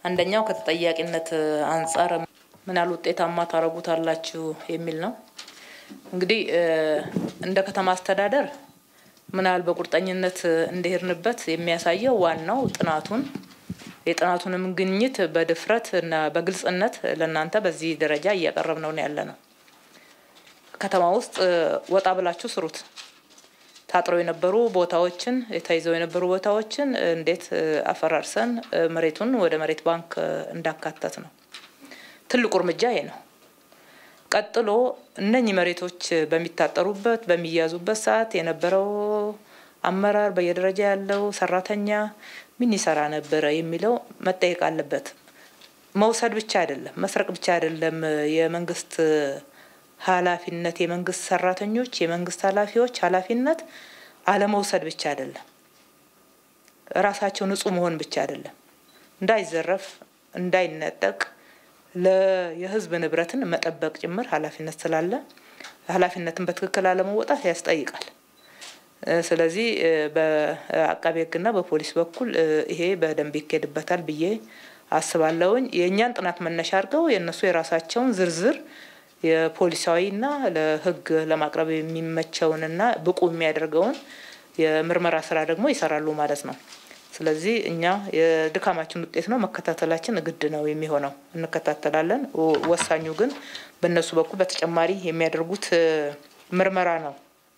አንደኛው ከተጠያቂነት አንጻር ምን ያህል ውጤታማ ታደርጉታላችሁ የሚል ነው። እንግዲህ እንደ ከተማ አስተዳደር ምን ያህል በቁርጠኝነት እንደሄድንበት የሚያሳየው ዋናው ጥናቱን የጥናቱንም ግኝት በድፍረት እና በግልጽነት ለእናንተ በዚህ ደረጃ እያቀረብ ነው ያለ ነው። ከተማ ውስጥ ወጣ ብላችሁ ስሩት። ታጥረው የነበሩ ቦታዎችን ተይዘው የነበሩ ቦታዎችን እንዴት አፈራርሰን መሬቱን ወደ መሬት ባንክ እንዳካተት ነው ትልቁ እርምጃ ይሄ ነው። ቀጥሎ እነኚህ መሬቶች በሚታጠሩበት በሚያዙበት ሰዓት የነበረው አመራር በየደረጃ ያለው ሰራተኛ ምን ይሰራ ነበረ የሚለው መጠየቅ አለበት። መውሰድ ብቻ አይደለም፣ መስረቅ ብቻ አይደለም የመንግስት ኃላፊነት የመንግስት ሰራተኞች የመንግስት ኃላፊዎች ኃላፊነት አለመውሰድ ብቻ አይደለም። ራሳቸው ንጹህ መሆን ብቻ አይደለም። እንዳይዘረፍ፣ እንዳይነጠቅ የህዝብ ንብረትን መጠበቅ ጭምር ኃላፊነት ስላለ ኃላፊነትን በትክክል አለመወጣት ያስጠይቃል። ስለዚህ በአቃቤ ሕግና በፖሊስ በኩል ይሄ በደንብ ይካሄድበታል ብዬ አስባለሁኝ። የእኛን ጥናት መነሻ አድርገው የእነሱ የራሳቸውን ዝርዝር የፖሊሳዊና ለህግ ለማቅረብ የሚመቸውንና ብቁ የሚያደርገውን የምርመራ ስራ ደግሞ ይሰራሉ ማለት ነው። ስለዚህ እኛ የድካማችን ውጤት ነው፣ መከታተላችን ግድ ነው የሚሆነው። እንከታተላለን። ወሳኙ ግን በእነሱ በኩል በተጨማሪ የሚያደርጉት ምርመራ ነው።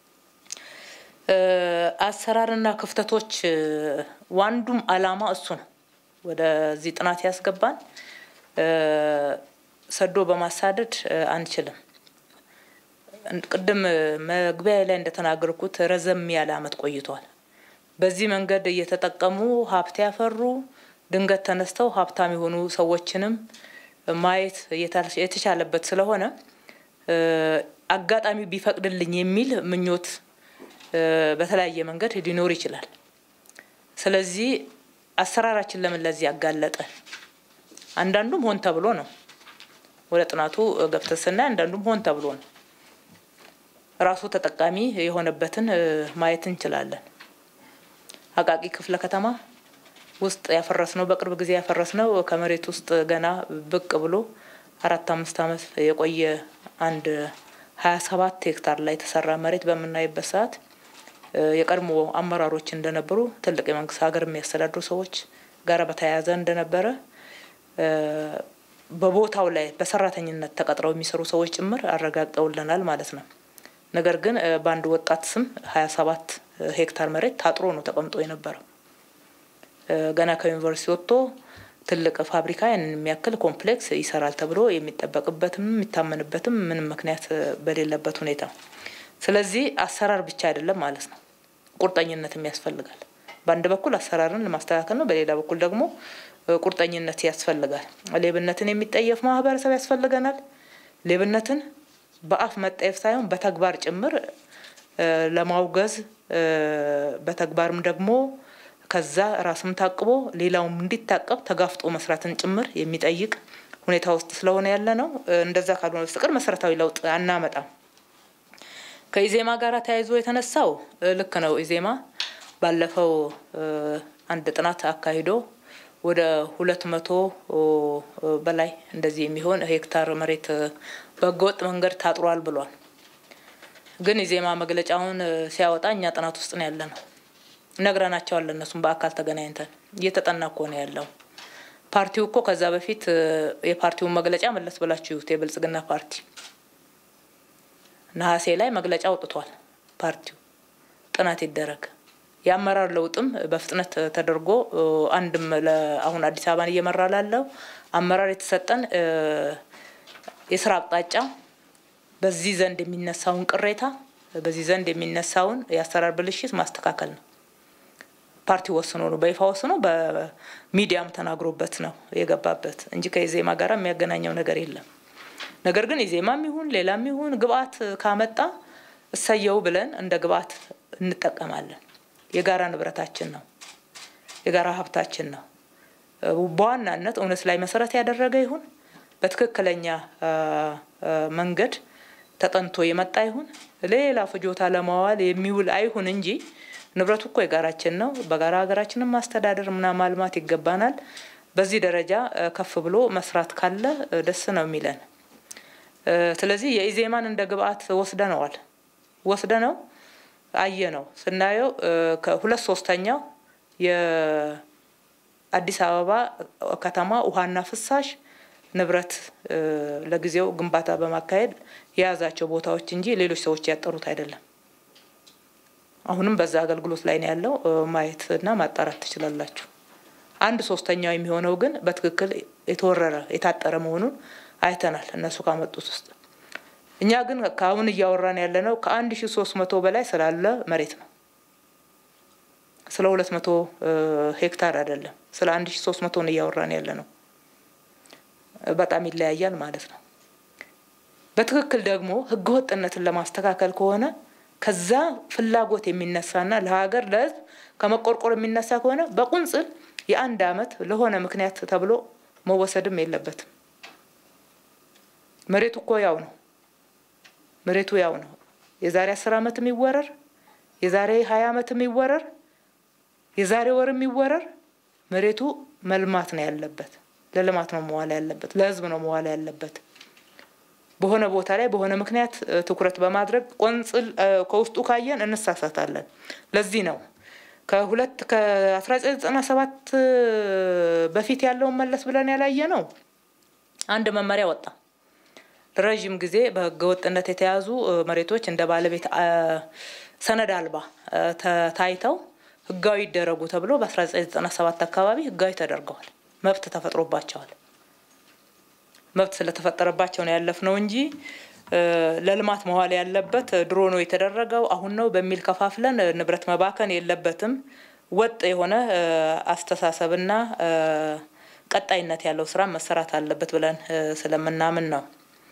አሰራርና ክፍተቶች ዋንዱም አላማ እሱ ነው። ወደዚህ ጥናት ያስገባን ሰዶ በማሳደድ አንችልም። ቅድም መግቢያ ላይ እንደተናገርኩት ረዘም ያለ አመት ቆይቷል። በዚህ መንገድ እየተጠቀሙ ሀብት ያፈሩ ድንገት ተነስተው ሀብታም የሆኑ ሰዎችንም ማየት የተቻለበት ስለሆነ አጋጣሚ ቢፈቅድልኝ የሚል ምኞት በተለያየ መንገድ ሊኖር ይችላል። ስለዚህ አሰራራችን ለምን ለዚህ ያጋለጠ? አንዳንዱም ሆን ተብሎ ነው። ወደ ጥናቱ ገብተን ስናይ አንዳንዱም ሆን ተብሎ ነው። ራሱ ተጠቃሚ የሆነበትን ማየት እንችላለን። አቃቂ ክፍለ ከተማ ውስጥ ያፈረስነው በቅርብ ጊዜ ያፈረስነው ከመሬት ውስጥ ገና ብቅ ብሎ አራት አምስት ዓመት የቆየ አንድ ሀያ ሰባት ሄክታር ላይ የተሰራ መሬት በምናይበት ሰዓት የቀድሞ አመራሮች እንደነበሩ ትልቅ የመንግስት ሀገር የሚያስተዳድሩ ሰዎች ጋር በተያያዘ እንደነበረ በቦታው ላይ በሰራተኝነት ተቀጥረው የሚሰሩ ሰዎች ጭምር አረጋግጠውልናል ማለት ነው። ነገር ግን በአንድ ወጣት ስም ሀያ ሰባት ሄክታር መሬት ታጥሮ ነው ተቀምጦ የነበረው። ገና ከዩኒቨርሲቲ ወጥቶ ትልቅ ፋብሪካ ያንን የሚያክል ኮምፕሌክስ ይሰራል ተብሎ የሚጠበቅበትም የሚታመንበትም ምንም ምክንያት በሌለበት ሁኔታ፣ ስለዚህ አሰራር ብቻ አይደለም ማለት ነው፣ ቁርጠኝነትም ያስፈልጋል። በአንድ በኩል አሰራርን ለማስተካከል ነው፣ በሌላ በኩል ደግሞ ቁርጠኝነት ያስፈልጋል። ሌብነትን የሚጠየፍ ማህበረሰብ ያስፈልገናል። ሌብነትን በአፍ መጠየፍ ሳይሆን በተግባር ጭምር ለማውገዝ በተግባርም ደግሞ ከዛ ራስም ታቅቦ ሌላውም እንዲታቀብ ተጋፍጦ መስራትን ጭምር የሚጠይቅ ሁኔታ ውስጥ ስለሆነ ያለ ነው። እንደዛ ካልሆነ በስተቀር መሰረታዊ ለውጥ አናመጣም። ከኢዜማ ጋር ተያይዞ የተነሳው ልክ ነው። ኢዜማ ባለፈው አንድ ጥናት አካሂዶ ወደ ሁለት መቶ በላይ እንደዚህ የሚሆን ሄክታር መሬት በህገወጥ መንገድ ታጥሯል ብሏል። ግን ኢዜማ መግለጫውን ሲያወጣ እኛ ጥናት ውስጥ ነው ያለ ነው ነግረናቸዋል። እነሱም በአካል ተገናኝተን እየተጠና እኮ ነው ያለው። ፓርቲው እኮ ከዛ በፊት የፓርቲውን መግለጫ መለስ ብላችሁ ይዩት። የብልጽግና ፓርቲ ነሐሴ ላይ መግለጫ አውጥቷል። ፓርቲው ጥናት ይደረግ የአመራር ለውጥም በፍጥነት ተደርጎ አንድም አሁን አዲስ አበባን እየመራ ላለው አመራር የተሰጠን የስራ አቅጣጫ በዚህ ዘንድ የሚነሳውን ቅሬታ በዚህ ዘንድ የሚነሳውን የአሰራር ብልሽት ማስተካከል ነው። ፓርቲ ወስኖ ነው በይፋ ወስኖ በሚዲያም ተናግሮበት ነው የገባበት እንጂ ከኢዜማ ጋር የሚያገናኘው ነገር የለም። ነገር ግን ኢዜማም ይሁን ሌላም ይሁን ግብአት ካመጣ እሰየው ብለን እንደ ግብአት እንጠቀማለን። የጋራ ንብረታችን ነው፣ የጋራ ሀብታችን ነው። በዋናነት እውነት ላይ መሰረት ያደረገ ይሁን በትክክለኛ መንገድ ተጠንቶ የመጣ ይሁን ሌላ ፍጆታ ለማዋል የሚውል አይሁን እንጂ ንብረቱ እኮ የጋራችን ነው። በጋራ ሀገራችንን ማስተዳደር ምና ማልማት ይገባናል። በዚህ ደረጃ ከፍ ብሎ መስራት ካለ ደስ ነው የሚለን። ስለዚህ የኢዜማን እንደ ግብአት ወስደነዋል ወስደ ነው አየ ነው ስናየው ከሁለት ሶስተኛው የአዲስ አበባ ከተማ ውሃና ፍሳሽ ንብረት ለጊዜው ግንባታ በማካሄድ የያዛቸው ቦታዎች እንጂ ሌሎች ሰዎች ያጠሩት አይደለም። አሁንም በዛ አገልግሎት ላይ ነው ያለው። ማየት እና ማጣራት ትችላላችሁ። አንድ ሶስተኛው የሚሆነው ግን በትክክል የተወረረ የታጠረ መሆኑን አይተናል እነሱ ካመጡት ውስጥ። እኛ ግን ከአሁን እያወራን ያለ ነው ከአንድ ሺ ሶስት መቶ በላይ ስላለ መሬት ነው። ስለ ሁለት መቶ ሄክታር አይደለም፣ ስለ አንድ ሺ ሶስት መቶ ነው እያወራን ያለ ነው። በጣም ይለያያል ማለት ነው። በትክክል ደግሞ ህገወጥነትን ለማስተካከል ከሆነ ከዛ ፍላጎት የሚነሳና ለሀገር ለህዝብ ከመቆርቆር የሚነሳ ከሆነ በቁንጽል የአንድ አመት ለሆነ ምክንያት ተብሎ መወሰድም የለበትም። መሬቱ እኮ ያው ነው። መሬቱ ያው ነው። የዛሬ አስር አመት የሚወረር የዛሬ ሀያ አመት የሚወረር የዛሬ ወር የሚወረር መሬቱ መልማት ነው ያለበት። ለልማት ነው መዋል ያለበት። ለህዝብ ነው መዋል ያለበት። በሆነ ቦታ ላይ በሆነ ምክንያት ትኩረት በማድረግ ቆንጽል ከውስጡ ካየን እንሳሳታለን። ለዚህ ነው ከሁለት ከአስራ ዘጠኝ ዘጠና ሰባት በፊት ያለውን መለስ ብለን ያላየ ነው። አንድ መመሪያ ወጣ። ለረዥም ጊዜ በህገወጥነት የተያዙ መሬቶች እንደ ባለቤት ሰነድ አልባ ታይተው ህጋዊ ይደረጉ ተብሎ በ1997 አካባቢ ህጋዊ ተደርገዋል። መብት ተፈጥሮባቸዋል። መብት ስለተፈጠረባቸው ነው ያለፍነው እንጂ ለልማት መዋል ያለበት ድሮ ነው የተደረገው አሁን ነው በሚል ከፋፍለን ንብረት መባከን የለበትም። ወጥ የሆነ አስተሳሰብና ቀጣይነት ያለው ስራ መሰራት አለበት ብለን ስለምናምን ነው።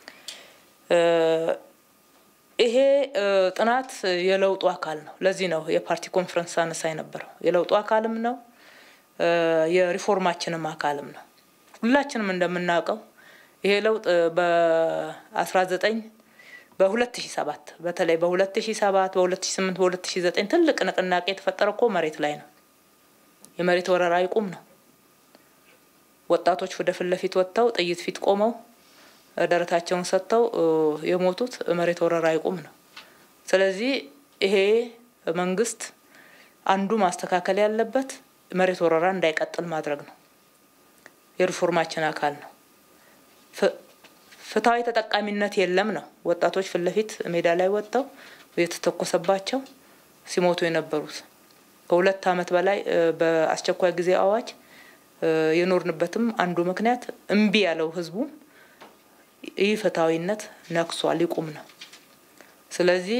ይሄ ጥናት የለውጡ አካል ነው። ለዚህ ነው የፓርቲ ኮንፈረንስ አነሳ የነበረው የለውጡ አካልም ነው፣ የሪፎርማችንም አካልም ነው። ሁላችንም እንደምናውቀው ይሄ ለውጥ በአስራ ዘጠኝ በሁለት ሺ ሰባት በተለይ በሁለት ሺ ሰባት በሁለት ሺ ስምንት በሁለት ሺ ዘጠኝ ትልቅ ንቅናቄ የተፈጠረ እኮ መሬት ላይ ነው። የመሬት ወረራ ይቁም ነው። ወጣቶች ወደ ፊት ለፊት ወጥተው ጥይት ፊት ቆመው ደረታቸውን ሰጥተው የሞቱት መሬት ወረራ ይቁም ነው። ስለዚህ ይሄ መንግስት አንዱ ማስተካከል ያለበት መሬት ወረራ እንዳይቀጥል ማድረግ ነው። የሪፎርማችን አካል ነው። ፍትሐዊ ተጠቃሚነት የለም ነው። ወጣቶች ፊት ለፊት ሜዳ ላይ ወጥተው የተተኮሰባቸው ሲሞቱ የነበሩት ከሁለት ዓመት በላይ በአስቸኳይ ጊዜ አዋጅ የኖርንበትም አንዱ ምክንያት እምቢ ያለው ህዝቡ ይህ ፍትሐዊነት ነክሷል፣ ይቁም ነው። ስለዚህ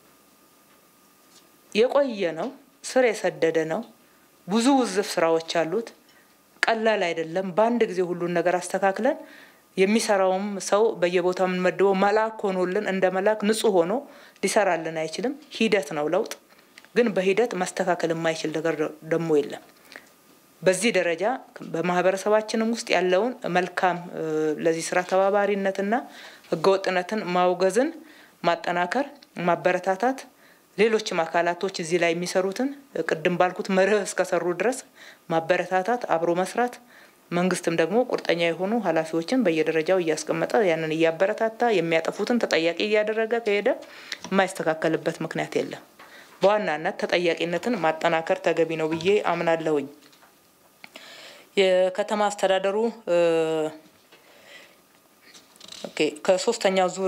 የቆየ ነው፣ ስር የሰደደ ነው፣ ብዙ ውዝፍ ስራዎች አሉት። ቀላል አይደለም። በአንድ ጊዜ ሁሉን ነገር አስተካክለን የሚሰራውም ሰው በየቦታው የምንመድበው መልአክ ሆኖልን እንደ መልአክ ንጹህ ሆኖ ሊሰራልን አይችልም። ሂደት ነው ለውጥ። ግን በሂደት ማስተካከል የማይችል ነገር ደግሞ የለም። በዚህ ደረጃ በማህበረሰባችንም ውስጥ ያለውን መልካም ለዚህ ስራ ተባባሪነትና ህገወጥነትን ማውገዝን ማጠናከር፣ ማበረታታት ሌሎችም አካላቶች እዚህ ላይ የሚሰሩትን ቅድም ባልኩት መርህ እስከሰሩ ድረስ ማበረታታት፣ አብሮ መስራት መንግስትም ደግሞ ቁርጠኛ የሆኑ ኃላፊዎችን በየደረጃው እያስቀመጠ ያንን እያበረታታ የሚያጠፉትን ተጠያቂ እያደረገ ከሄደ የማይስተካከልበት ምክንያት የለም። በዋናነት ተጠያቂነትን ማጠናከር ተገቢ ነው ብዬ አምናለሁኝ። የከተማ አስተዳደሩ ኦኬ ከሶስተኛው ዙር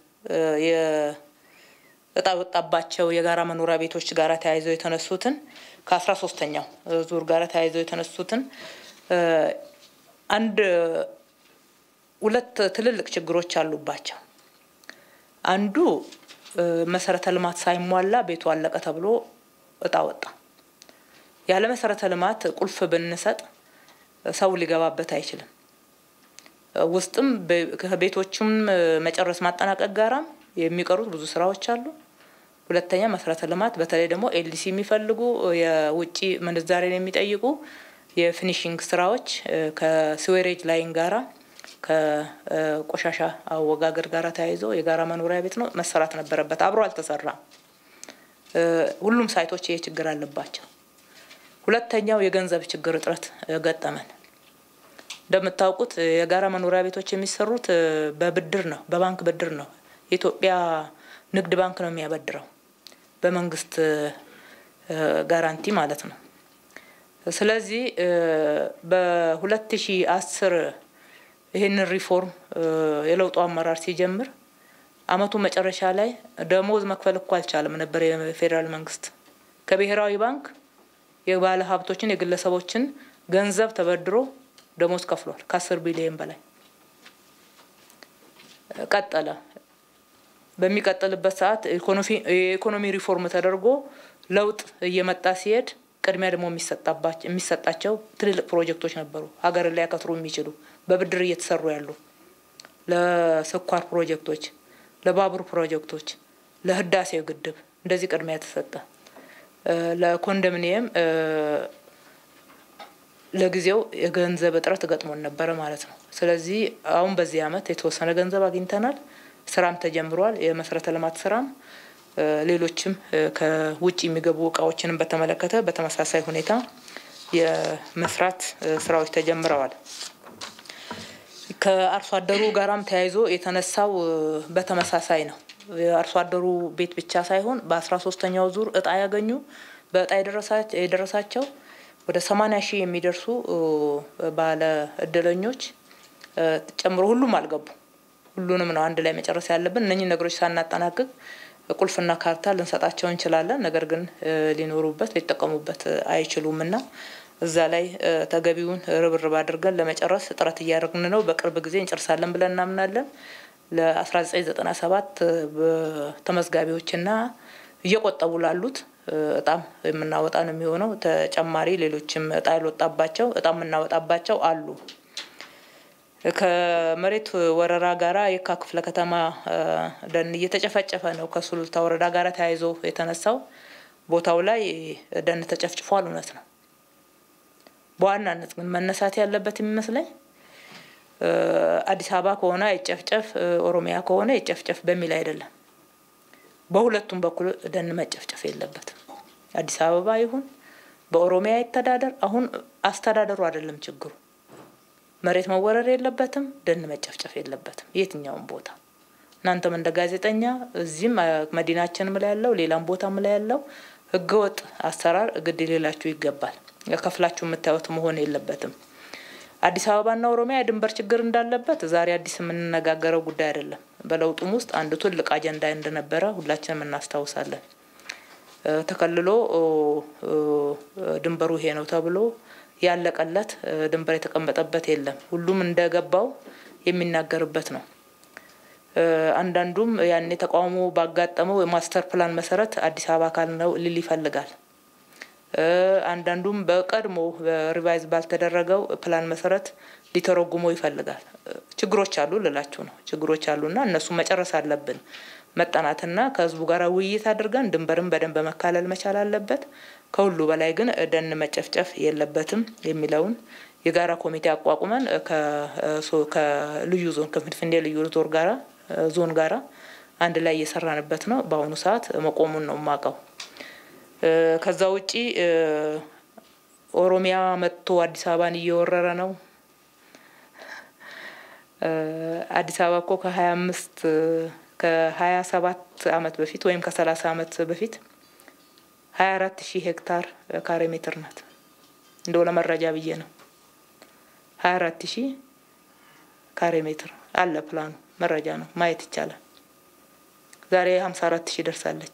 እጣ ወጣባቸው የጋራ መኖሪያ ቤቶች ጋር ተያይዘው የተነሱትን ከአስራ ሶስተኛው ዙር ጋር ተያይዘው የተነሱትን አንድ ሁለት ትልልቅ ችግሮች አሉባቸው። አንዱ መሰረተ ልማት ሳይሟላ ቤቱ አለቀ ተብሎ እጣ ወጣ። ያለ መሰረተ ልማት ቁልፍ ብንሰጥ ሰው ሊገባበት አይችልም። ውስጥም ከቤቶቹም መጨረስ ማጠናቀቅ ጋራም የሚቀሩት ብዙ ስራዎች አሉ። ሁለተኛ መሰረተ ልማት በተለይ ደግሞ ኤልዲሲ የሚፈልጉ የውጭ ምንዛሬን የሚጠይቁ የፊኒሽንግ ስራዎች ከስዌሬጅ ላይን ጋራ ከቆሻሻ አወጋገድ ጋራ ተያይዞ የጋራ መኖሪያ ቤት ነው መሰራት ነበረበት። አብሮ አልተሰራም። ሁሉም ሳይቶች ይሄ ችግር አለባቸው። ሁለተኛው የገንዘብ ችግር እጥረት ገጠመን። እንደምታውቁት የጋራ መኖሪያ ቤቶች የሚሰሩት በብድር ነው፣ በባንክ ብድር ነው። የኢትዮጵያ ንግድ ባንክ ነው የሚያበድረው በመንግስት ጋራንቲ ማለት ነው። ስለዚህ በሁለት ሺ አስር ይህንን ሪፎርም የለውጡ አመራር ሲጀምር አመቱ መጨረሻ ላይ ደሞዝ መክፈል እኮ አልቻለም ነበር የፌዴራል መንግስት ከብሔራዊ ባንክ የባለ ሀብቶችን የግለሰቦችን ገንዘብ ተበድሮ ደሞዝ ከፍሏል። ከአስር ቢሊዮን በላይ ቀጠለ። በሚቀጥልበት ሰዓት የኢኮኖሚ ሪፎርም ተደርጎ ለውጥ እየመጣ ሲሄድ ቅድሚያ ደግሞ የሚሰጣቸው ትልልቅ ፕሮጀክቶች ነበሩ፣ ሀገርን ሊያከትሩ የሚችሉ በብድር እየተሰሩ ያሉ ለስኳር ፕሮጀክቶች፣ ለባቡር ፕሮጀክቶች፣ ለህዳሴው ግድብ እንደዚህ ቅድሚያ ተሰጠ። ለኮንዶሚኒየም ለጊዜው የገንዘብ እጥረት ገጥሞን ነበረ ማለት ነው። ስለዚህ አሁን በዚህ አመት የተወሰነ ገንዘብ አግኝተናል። ስራም ተጀምሯል። የመሰረተ ልማት ስራም ሌሎችም ከውጭ የሚገቡ እቃዎችንም በተመለከተ በተመሳሳይ ሁኔታ የመስራት ስራዎች ተጀምረዋል። ከአርሶ አደሩ ጋራም ተያይዞ የተነሳው በተመሳሳይ ነው። የአርሶ አደሩ ቤት ብቻ ሳይሆን በአስራ ሶስተኛው ዙር እጣ ያገኙ በእጣ የደረሳቸው ወደ ሰማኒያ ሺህ የሚደርሱ ባለ እድለኞች ጨምሮ ሁሉም አልገቡ። ሁሉንም ነው አንድ ላይ መጨረስ ያለብን። እነኚህ ነገሮች ሳናጠናቅቅ ቁልፍና ካርታ ልንሰጣቸው እንችላለን። ነገር ግን ሊኖሩበት ሊጠቀሙበት አይችሉም እና እዛ ላይ ተገቢውን ርብርብ አድርገን ለመጨረስ ጥረት እያደረግን ነው። በቅርብ ጊዜ እንጨርሳለን ብለን እናምናለን። ለ1997 ተመዝጋቢዎችና እየቆጠቡ ላሉት እጣም የምናወጣ ነው የሚሆነው። ተጨማሪ ሌሎችም እጣ ያልወጣባቸው እጣ የምናወጣባቸው አሉ። ከመሬት ወረራ ጋራ የካ ክፍለ ከተማ ደን እየተጨፈጨፈ ነው። ከሱሉልታ ወረዳ ጋራ ተያይዞ የተነሳው ቦታው ላይ ደን ተጨፍጭፏል። እውነት ነው። በዋናነት ግን መነሳት ያለበት የሚመስለኝ አዲስ አበባ ከሆነ አይጨፍጨፍ፣ ኦሮሚያ ከሆነ ይጨፍጨፍ በሚል አይደለም። በሁለቱም በኩል ደን መጨፍጨፍ የለበትም። አዲስ አበባ ይሁን በኦሮሚያ ይተዳደር። አሁን አስተዳደሩ አይደለም ችግሩ። መሬት መወረር የለበትም። ደን መጨፍጨፍ የለበትም። የትኛውም ቦታ እናንተም እንደ ጋዜጠኛ እዚህም መዲናችንም ላይ ያለው ሌላም ቦታም ላይ ያለው ህገወጥ አሰራር ግድ ሌላችሁ ይገባል። ከፍላችሁ የምታዩት መሆን የለበትም። አዲስ አበባና ኦሮሚያ የድንበር ችግር እንዳለበት ዛሬ አዲስ የምንነጋገረው ጉዳይ አይደለም። በለውጡም ውስጥ አንድ ትልቅ አጀንዳ እንደነበረ ሁላችንም እናስታውሳለን። ተከልሎ ድንበሩ ይሄ ነው ተብሎ ያለቀለት ድንበር የተቀመጠበት የለም። ሁሉም እንደገባው የሚናገርበት ነው። አንዳንዱም ያኔ ተቃውሞ ባጋጠመው የማስተር ፕላን መሰረት አዲስ አበባ አካል ነው ሊል ይፈልጋል። አንዳንዱም በቀድሞ ሪቫይዝ ባልተደረገው ፕላን መሰረት ሊተረጉመው ይፈልጋል። ችግሮች አሉ ልላችሁ ነው። ችግሮች አሉና እነሱ መጨረስ አለብን። መጠናትና ከህዝቡ ጋር ውይይት አድርገን ድንበርን በደንብ መካለል መቻል አለበት። ከሁሉ በላይ ግን ደን መጨፍጨፍ የለበትም የሚለውን የጋራ ኮሚቴ አቋቁመን ከልዩ ዞን ከፍንፍኔ ልዩ ዞን ጋራ ዞን ጋራ አንድ ላይ እየሰራንበት ነው። በአሁኑ ሰዓት መቆሙን ነው የማውቀው። ከዛ ውጪ ኦሮሚያ መጥቶ አዲስ አበባን እየወረረ ነው። አዲስ አበባ እኮ ከሀያ አምስት ከሀያ ሰባት አመት በፊት ወይም ከሰላሳ አመት በፊት ሀያ አራት ሺህ ሄክታር ካሬ ሜትር ናት። እንደው ለመረጃ ብዬ ነው። ሀያ አራት ሺህ ካሬ ሜትር አለ ፕላኑ መረጃ ነው ማየት ይቻላል። ዛሬ ሀምሳ አራት ሺህ ደርሳለች።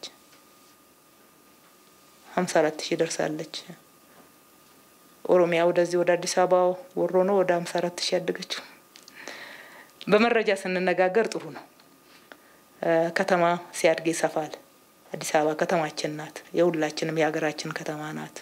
ሀምሳ አራት ሺህ ደርሳለች። ኦሮሚያ ወደዚህ ወደ አዲስ አበባ ወሮ ነው ወደ ሀምሳ አራት ሺህ ያደገችው። በመረጃ ስንነጋገር ጥሩ ነው። ከተማ ሲያድግ ይሰፋል። አዲስ አበባ ከተማችን ናት። የሁላችንም የሀገራችን ከተማ ናት።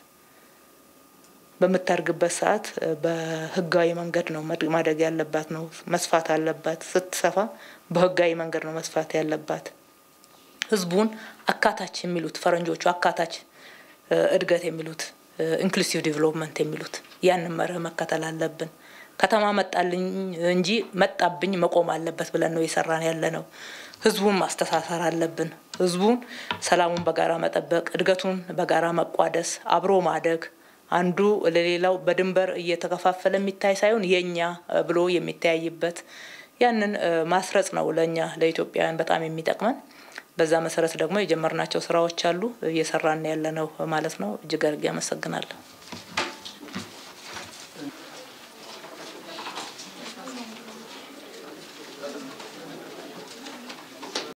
በምታድግበት ሰዓት በህጋዊ መንገድ ነው ማደግ ያለባት ነው መስፋት አለባት። ስትሰፋ በህጋዊ መንገድ ነው መስፋት ያለባት። ህዝቡን አካታች የሚሉት ፈረንጆቹ አካታች እድገት የሚሉት ኢንክሉሲቭ ዲቨሎፕመንት የሚሉት ያንን መርህ መከተል አለብን። ከተማ መጣልኝ እንጂ መጣብኝ መቆም አለበት ብለን ነው የሰራን ያለ ነው። ህዝቡን ማስተሳሰር አለብን። ህዝቡን ሰላሙን በጋራ መጠበቅ፣ እድገቱን በጋራ መቋደስ፣ አብሮ ማደግ፣ አንዱ ለሌላው በድንበር እየተከፋፈለ የሚታይ ሳይሆን የኛ ብሎ የሚተያይበት ያንን ማስረጽ ነው ለእኛ ለኢትዮጵያውያን በጣም የሚጠቅመን። በዛ መሰረት ደግሞ የጀመርናቸው ስራዎች አሉ እየሰራን ያለ ነው ማለት ነው። እጅግ አድርጌ አመሰግናለሁ።